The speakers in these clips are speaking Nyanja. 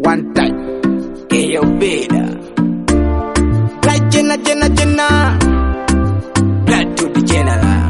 one time. Eyo beda. Like Jenna, Jenna, Jenna. Blood to the general.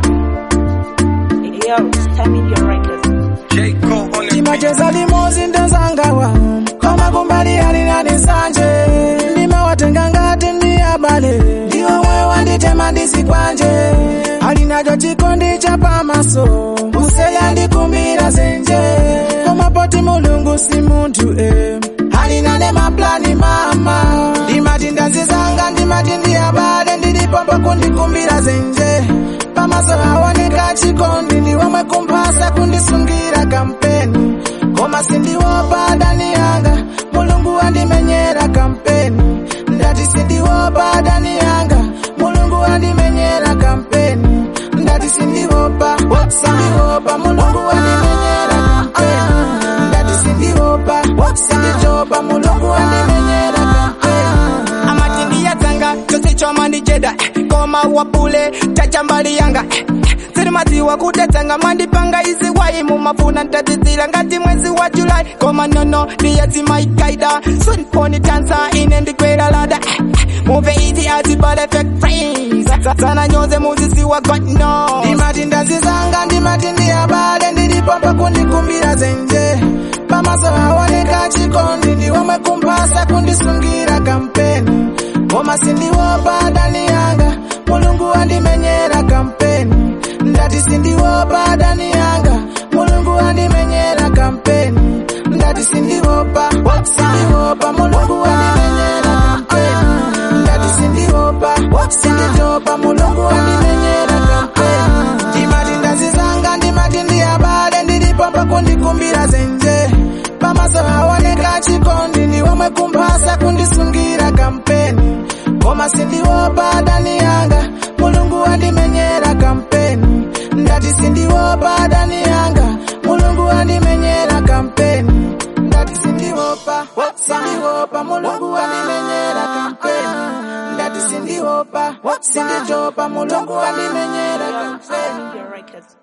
Yo, Stamina Records. J. Cole on the timacheza limozi ndenzangawa koma kumbali ali nani nsanje ndimawatenga ngati ndi abale ndiwo mwe wanditema ndisikwanje ali nacho chikondi cha pamaso useya ndikumbira zenje koma poti mulungu si munthu e ali nane maplani mama ndimati ndazizanga ndimati ndi abale ndilipombo kundikumbira zenje pamaso aoneka chikondi ndiwomwe kumphasa kundisungira kampeni koma sindiopa dani yanga mulungu andimenyera kampeni ndati sindiopa dani yanga mulungu andimenyera kampeni ndati sindiopa sindiopa mulungu andimenyera kampeni ndati sindiopa sindijopa mulungu andimenyera kampeni amatindiyadzanga chose choma ndicheda koma wapule chachambali yanga sirimadziwa kutedzanga mwandipanga izi wai mumafuna ntadzizira ngati mwezi wa julai koma nono ndiyadzimaikaida sunponi tansa ine ndikwera lada muve izi adzibale fake friends sana nyoze muzisiwa god no ndimati ndazizanga ndimati ndi abale ndilipomba kundikumbira zenje pamaso aoneka chikondi ndiwomwe kumphasa kundisungira kampeni koma sindiopa dani yanga mulungu andimenyera kampeni ndati sindiopa dani yanga mulungu andimenyera kampeni ndati sindiopa sindiopa mulungu andimenyera kampeni ndati sindiopa sinditopa mulungu andimenyera kampeni ndimati ndazizanga ndimati ndi abale ndilipomba kundikumbira zenje pamaso aoneka chikondi ndiwomwe kumphasa kundisungira kampeni koma sindiopa dani yanga mulungu andimenyera kampeni ndati sindiopa dani yanga mulungu andimenyera kampeni ndati sindiopa sindiopa mulungu andimenyera kampeni ndati sindiopa sinditopa mulungu andimenyera kampeni Stamina Records.